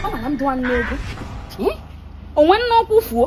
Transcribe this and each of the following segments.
mara m dụwa nne ego Eh? onwe nna ọkwụ fuo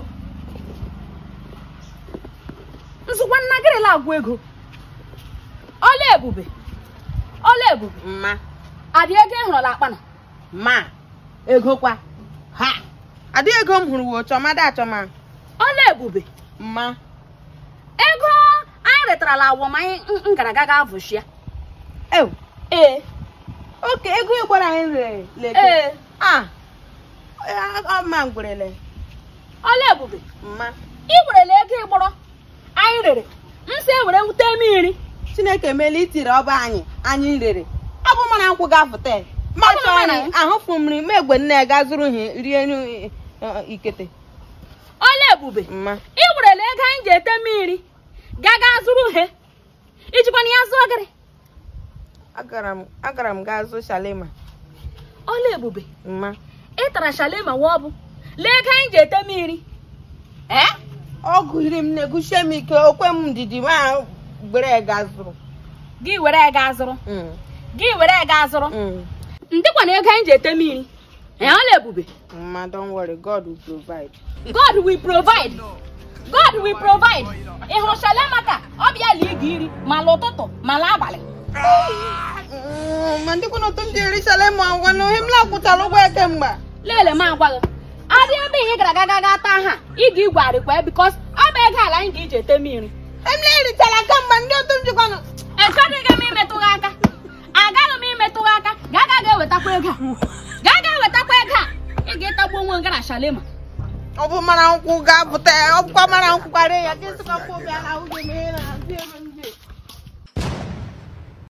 nzụkwa nna gịrịla agwụ ego ọla ebube ọla ebube mma adị ego ị hụrụla akpana ma ego kwa ha adịghị ego m hụrụ wo chọmada achọma ọla ebube mma ego anyị retarala awọm anyị m- m gara aga ga avụshia ew ee oke ego ị gwara anyị rere leke ee ah ọma ngwerele ọla ebube mma ị werela ego ịgbọrọ anyị rere m si ewere wute mmiri chineke meela itiri ọba anyị anyị rere ọ bụ mana nkwụ gafụta ma Ọ bụ chọọ mana- anyị ahụfụ mmiri ma egwe nne ya ga zụrụ ihe rie nri, eh, ikete ọla ebube mma ị werela ego anyị ji ete mmiri gaga zụrụ ihe ijikwana ya zụọ gịrị agara m agara m gaa zụ shalema ọla ebube mma ị tara shalema wa ọbụ lee ego anyị ji ete mmiri ee ọ gụhiri m na-eguchie m ike okwe m ndidi ma gbere ga zụrụ gị were ego azụrụ Mm, gị were ego azụrụ mm. ndịkwana ego anyị ji ete mmiri ee ọla ebube mma don't worry god will provide god will provide god will provide ị hụrụ shalema ka ọ bịa lie gị iri ma n'ụtụtụ ma n'abalị Mm, ma ndị kwụna otu m ji eri shalema ngwa na ohe m lakwụtara ụgwọ eke mgbe lele m agwa gị adị ebe ihe gara aga ga taa ha ị ga igwe arịkwa bikos ọ bụ ego ala anyị ga-eji ete mmiri emle eritara kemgbe ndị otu m jikwanụ echọdịghị m imetụ gị aka agaghị m imetụ gị aka gaa gaa ga-ewetakwa ego a gaa gaa wetakwa ego a ị ga-etagbu onwe gị na shalema ọ bụ mara nkwụ ga-apụta ọ bụkwa mara nkwụ karịa ya ka ịsịkwa nkwụ bịa na ahụ gị